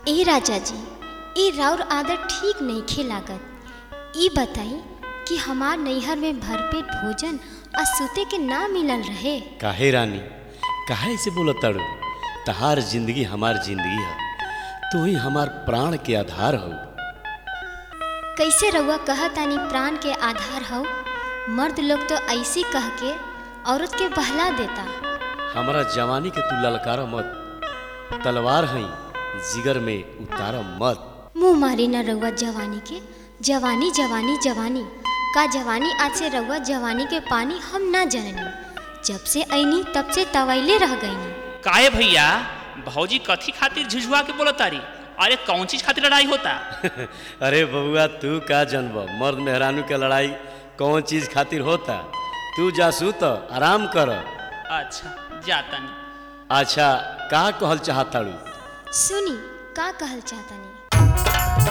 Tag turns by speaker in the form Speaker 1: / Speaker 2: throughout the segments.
Speaker 1: ए राजा जी ए राउर आदत ठीक नइखे लागत ई बताई कि हमार नैहर में भरपेट भोजन आ सुते के ना मिलल रहे
Speaker 2: काहे रानी काहे से बोलत ताड़ू तहार जिंदगी हमार जिंदगी है तू ही हमार प्राण के आधार हो
Speaker 1: कैसे रउआ कहतानी प्राण के आधार हो मर्द लोग तो ऐसे कह के औरत के बहला देता
Speaker 2: हमारा जवानी के तू ललकारा मत तलवार हई जिगर में उतारा मत
Speaker 1: मुँह मारी ना रउआ जवानी के जवानी जवानी जवानी का जवानी आज से रउआ जवानी के पानी हम ना जननी जब से ऐनी तब से तवैले रह गईनी
Speaker 3: काहे भैया भौजी कथी खातिर झुझुआ के बोलतारी अरे कौन चीज खातिर लड़ाई होता
Speaker 2: अरे बबुआ तू का जनब मर्द मेहरानू के लड़ाई कौन चीज खातिर होता तू जासू तो आराम कर
Speaker 3: अच्छा जाता नहीं
Speaker 2: अच्छा का कहल चाहताड़ू
Speaker 1: सुनी का कहल चाहतानी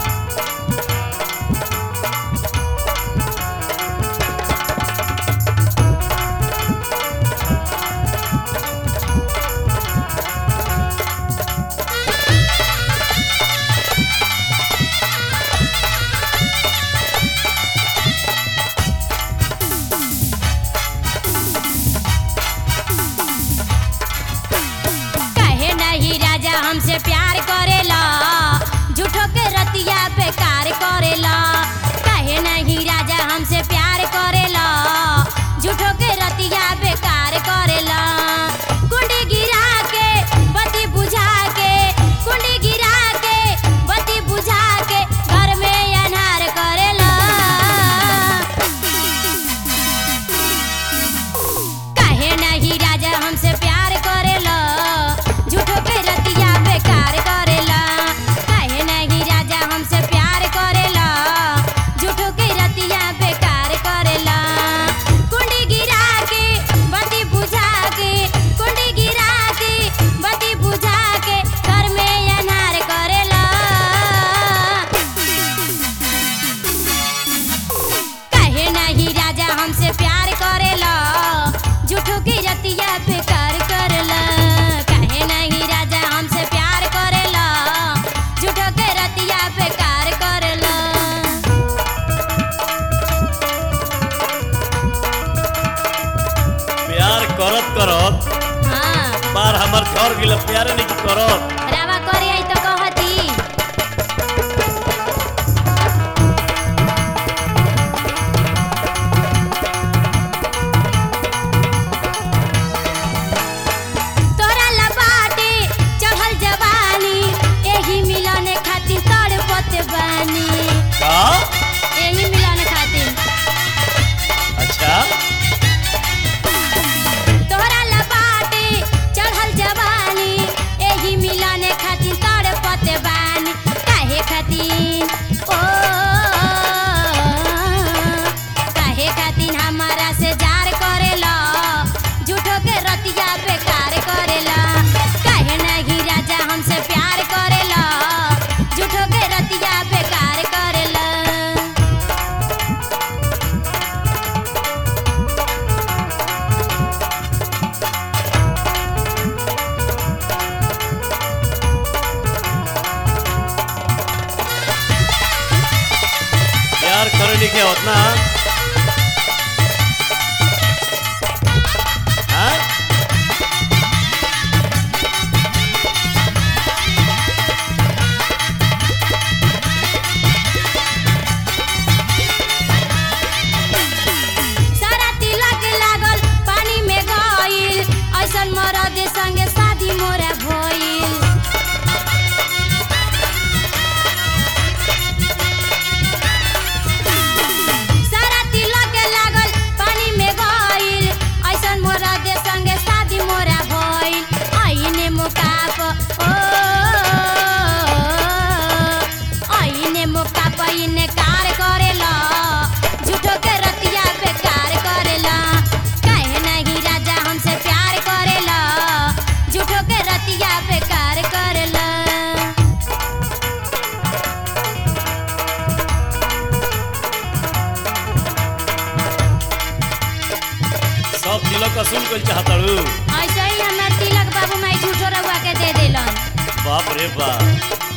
Speaker 4: कहे नहीं राजा हमसे प्यार करेला झूठो के रतिया बेकार करेला कहे नहीं राजा हमसे प्यार करेला झूठो के रतिया बेकार करेला कुंडी गिरा के बत्ती बुझा के कुंडी गिरा के बत्ती बुझा के घर में अनार करेला काहे नहीं राजा हमसे प्यार करेला झूठो के रतिया बेकार करेला काहे नहीं राजा हमसे प्यार करेला झूठो के रतिया बेकार करेला कुंडी गिरा के बत्ती बुझा के कुंडी गिरा के बत्ती बुझा के घर में अनार करेला काहे नहीं राजा हमसे प्यार करेला झूठो की रतिया बेकार करेला काहे नहीं राजा हमसे प्यार करेला झूठो के रतिया बेकार करेला
Speaker 2: प्यार करत करत
Speaker 4: हाँ
Speaker 2: बार हमर घर गिल प्यारे नहीं करत
Speaker 4: रावा करे आई तो कहती तोरा लबाटे चढ़ल जवानी एही मिलने खातिर तड़पत बानी
Speaker 2: का
Speaker 4: एही मिलने खातिर
Speaker 2: अच्छा
Speaker 4: तोरा लबाटे चढ़ल जवानी एही मिलने खातिर तड़पत बानी काहे खातिर ओ काहे खातिर हमारा से जार करेला झूठो के रतिया बेकार करेला काहे नहीं राजा हमसे प्यार करेला झूठो के रतिया बेकार करेला
Speaker 2: प्यार करे लिखे होत ना हाँ?
Speaker 4: सारा तिलक लागल पानी में गइल ऐसन मरद संगे शादी मोरा भइल सारा तिलक लागल पानी में गइल ऐसन मरद संगे शादी मोरा भइल आइने मुकाप ओ आइने मुकाप इने कार करेला झूठो के रतिया बेकार करेला काहे नहीं राजा हमसे प्यार करेला झूठो के रतिया बेकार करेला
Speaker 2: सब तिलक असूल कर चाहताड़ू
Speaker 4: ऐसे ही हमार तिलक बाबू माई झूठो रहुआ के दे देलन
Speaker 2: बाप रे बाप